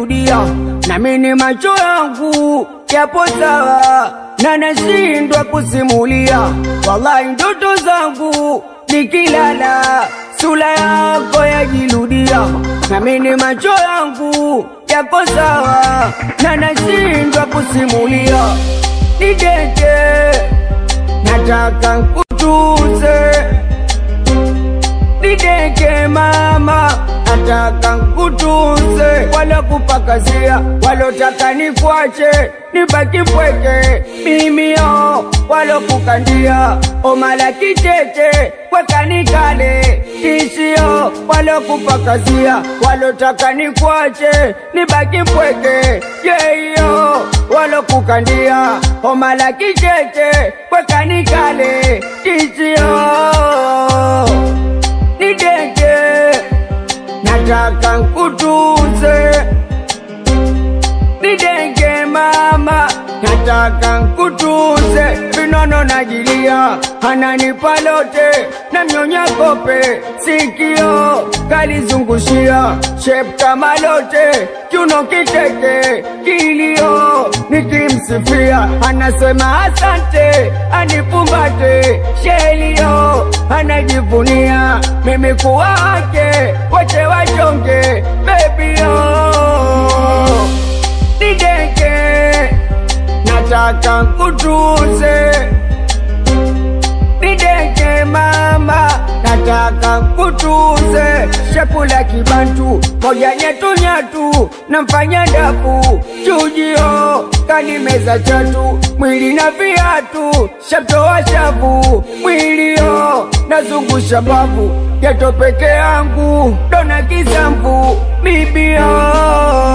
najirudia, nami ni macho yangu yapo sawa na nashindwa kusimulia. Wallahi ndoto zangu nikilala, sura yako yajirudia, nami ni macho yangu yako sawa na nashindwa kusimulia. Nideke, nataka nkutuze nideke mama, nataka nkutunze, wala kupakazia, walotaka nikwache nibaki pweke, mimi yo walokukandia omala kicheche kwekanikale tishio, walokupakazia, walotaka nikwache nibaki pweke, yeyo walokukandia omala kicheche kwekanikale tishio nideke, nataka nkutunze. Nideke mama, nataka nkutunze. Vinono najilia, ananipa lote, namnyonya kope, sikio kalizungushia, shape kama lote, kiuno kiteke, kilio nikimsifia, anasema asante, anifumbate, shelio anajivunia, mimi kuwa wake, wache wachonge, baby oh. Nideke, nataka nkutunze nideke mama, nataka nkutunze. Chakula kibantu moja nyetu nyatu, namfanya ndafu chujio, kanimeza chatu mwili na viatu, shamtoa shavu mwilio, nazungusha bavu geto peke yangu, dona kisamvu bibio